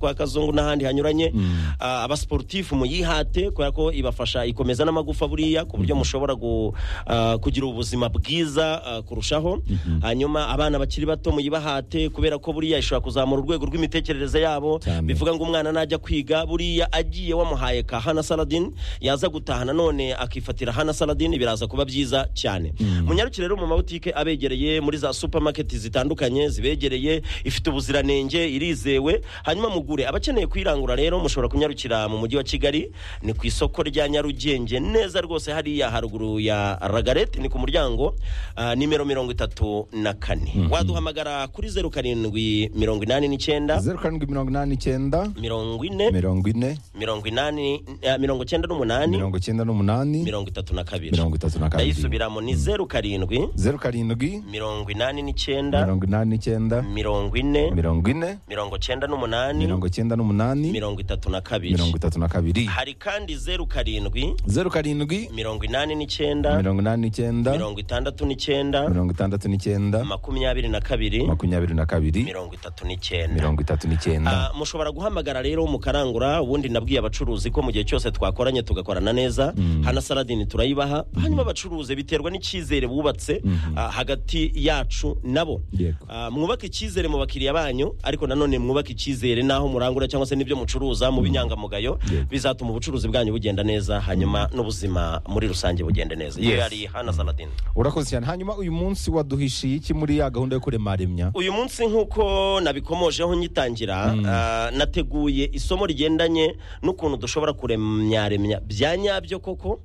kwa kazungu n'ahandi hanyuranye Ah, abasportifu muyihate kubera ko ibafasha ikomeza n'amagufa buriya ku buryo mushobora gu- ah, kugira ubuzima bwiza ah, kurushaho hanyuma abana bakiri bato muyibahate kubera ko buriya ishobora kuzamura urwego rw'imitekerereze yabo Cyane. bivuga ngo umwana najya kwiga buriya agiye wamuhaye ka hana saladin yaza gutahana none akifatira hana saladin biraza kuba byiza cyane munyarukire rero mu mabutike abegereye muri za supermarket zitandukanye zibegereye ifite ubuziranenge irizewe hanyuma mugure abakeneye kuyirangura rero mushobora kunyarukira mu mujyi wa kigali ni ku isoko rya nyarugenge neza rwose hariya haruguru ya ragarete ni ku muryango ah, nimero mirongo itatu na kane waduhamagara kuri zeru karindwi mirongo inani n'icyenda zeru karindwi mirongo inani n'icyenda mirongo ine mirongo ine mirongo inani eh, mirongo cyenda n'umunani mirongo icyenda n'umunani mirongo itatu na kabiri mirongo itatu na kabiri ndayisubiramo ni zeru karindwi zeru karindwi mirongo inani n'icyenda mirongo inani n'icyenda mirongo ine mirongo ine mirongo cyenda n'umunani mirongo icyenda n'umunani mirongo itatu na kabiri mirongo itatu na kabiri hari kandi zeru karindwi zeru karindwi mirongo inani n'icyenda mirongo inani n'icyenda mirongo itandatu n'icyenda mirongo itandatu n'icyenda makumyabiri na kabiri makumyabiri na kabiri mirongo itatu n'icyenda mirongo itatu n'icyenda Ah, mushobora guhamagara rero mukarangura ubundi nabwiye abacuruzi ko mu gihe cyose twakoranye tugakorana neza hana saladini turayibaha hanyuma abacuruzi biterwa n'icyizere bubatse ah, hagati yacu nabo Yego. Ah, mwubake icyizere mu bakiriya banyu ariko nanone mwubake icyizere n'aho murangura cyangwa se n'ibyo mucuruza mu b'inyangamugayo Yego. bizatuma ubucuruzi bwanyu bugenda neza hanyuma n'ubuzima muri rusange bugende neza iyo Yes. yari hana saladini urakoze cyane hanyuma uyu munsi waduhishiye iki muri ya gahunda yo kurema remya uyu munsi nk'uko nabikomojeho nyitangira ah, nateguye isomo rigendanye n'ukuntu dushobora kuremyaremya bya nyabyo koko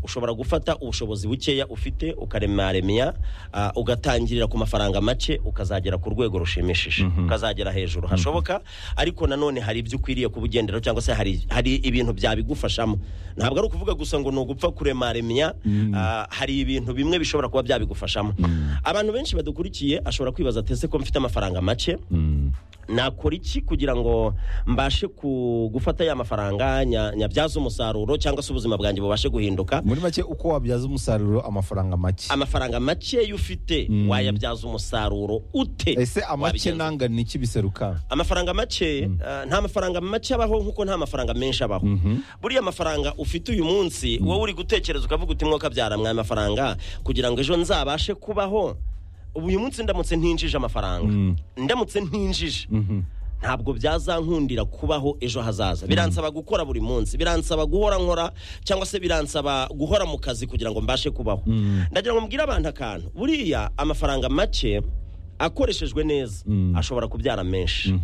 ushobora gufata ubushobozi bukeya ufite ukaremyaremya ah, ugatangirira ku mafaranga make ukazagera ku rwego rushimishije ukazagera hejuru hashoboka ariko nanone hari ibyo ukwiriye kuba ugenderaho cyangwa se hari, hari ibintu byabigufashamo ntabwo ari ukuvuga gusa ngo ni ugupfa kuremaremya ah, hari ibintu bimwe bishobora kuba byabigufashamo abantu benshi badukurikiye ashobora kwibaza atese ko mfite amafaranga make nakora iki kugira ngo mbashe ku- gufata ya mafaranga nya- nyabyaze umusaruro cyangwa se ubuzima bwanjye bubashe guhinduka muri make uko wabyaza umusaruro amafaranga make amafaranga make yo ufite wayabyaza umusaruro ute ese amake Wabigenza ute? nangana iki biseruka amafaranga make eh, nta mafaranga make abaho nk'uko nta mafaranga menshi abaho buriya amafaranga ufite uyu munsi wowe uri gutekereza ukavuga uti mwaka byara mwaya amafaranga kugira ngo ejo nzabashe kubaho ubu uyu munsi ndamutse ntinjije amafaranga ndamutse ntinjije ntabwo byazankundira kubaho ejo hazaza biransaba gukora buri munsi biransaba guhora nkora cyangwa se biransaba guhora mu kazi kugira ngo mbashe kubaho ndagira ngo mbwire abantu akantu buriya amafaranga make akoreshejwe neza ashobora kubyara menshi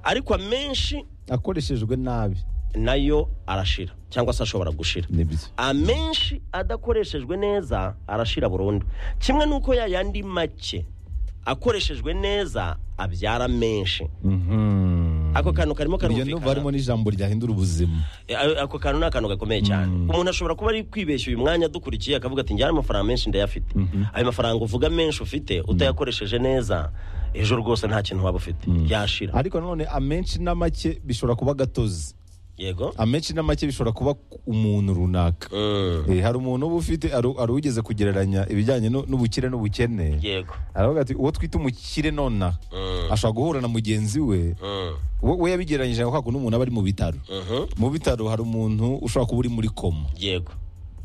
ariko amenshi akoreshejwe nabi nayo arashira cyangwa se ashobora gushira nibyo amenshi adakoreshejwe neza arashira burundu kimwe n'uko ya yandi make akoreshejwe neza abyara menshi ako kantu karimo iyo ndumva harimo karumvikana n'ijambo ryahindura ubuzima Eh, ako kantu ni akantu gakomeye cyane umuntu ashobora kuba ari kwibeshya uyu mwanya dukurikiye akavuga ati njyana amafaranga menshi ndayafite ayo mafaranga uvuga menshi ufite utayakoresheje neza ejo rwose nta kintu waba ufite yashira ariko nanone amenshi na make bishobora kuba gatozi yego amenshi na make bishobora kuba umuntu runaka Mm. Eh, hari umuntu uba ufite hari hari ugeze kugereranya ibijyanye nu- n'ubukire n'ubukene yego aravuga ati uwo twita umukire nonaha ashobora guhura na mugenzi we Mm. we we yabigereranyije ako kantu n'umuntu aba ari mu bitaro Mhm. mu bitaro hari umuntu ushobora kuba uri muri koma yego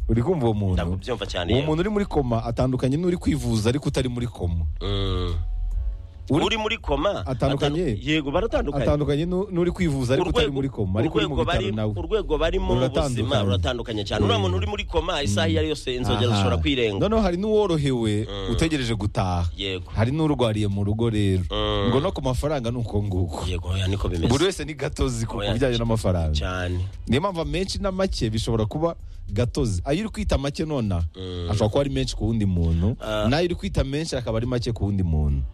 uri kumva uwo muntu ndakubyumva cyane uwo yego. muntu uri muri koma atandukanye n'uri kwivuza ariko utari muri koma Mm. Uri- uri muri koma Atandukanye? atanu- yego baratandukanye atandukanye n'u- n'uri kwivuza ariko utari muri koma ariko uri mu urwego bitaro bari- nawe urwego barimo mu Ruratandukanye. buzima ruratandukanye cyane uriya muntu uri muri koma isaha iyo ari yose inzogera Aha. zishobora kwirenga noneho hari n'uworohewe utegereje gutaha yego hari n'urwariye mu rugo rero ngo no ku mafaranga ni uko nguko yego oya niko buri bimeze wese ni gatozi ku Oya, bijyanye n'amafaranga cyane niyo mpamvu amenshi na make bishobora kuba gatozi ayo uri kwita make nonaha ashobora kuba ari menshi ku wundi muntu n'ayo uri kwita menshi akaba ari make ku wundi muntu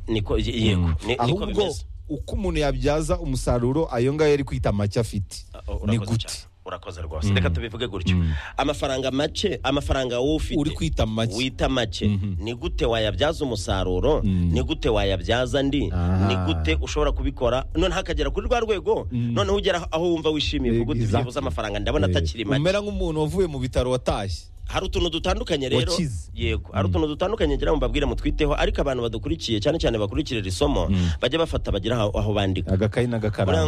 niko y- yego ni- niko ahubwo bimeze uko umuntu yabyaza umusaruro ayo ngayo ari kwita make afite O- urakoze ni gute cyane. urakoze rwose reka tubivuge gutyo amafaranga make amafaranga wowe ufite uri kwita make wita make ni gute wayabyaza umusaruro ni gute wayabyaza andi Ah. ni gute ushobora kubikora noneho akagera kuri rwa rwego noneho ugera aho wumva wishimiye kuko Exactly. byibuze amafaranga ndabona Eh, atakiri make umera nk'umuntu wavuye mu bitaro watashye hari utuntu dutandukanye rero Wakize. yego hari utuntu dutandukanye ngira ngo mbabwire mutwiteho ariko abantu badukurikiye cyane cyane bakurikirira isomo bajya bafata bagira aho aho bandika agakayi n'agakaramu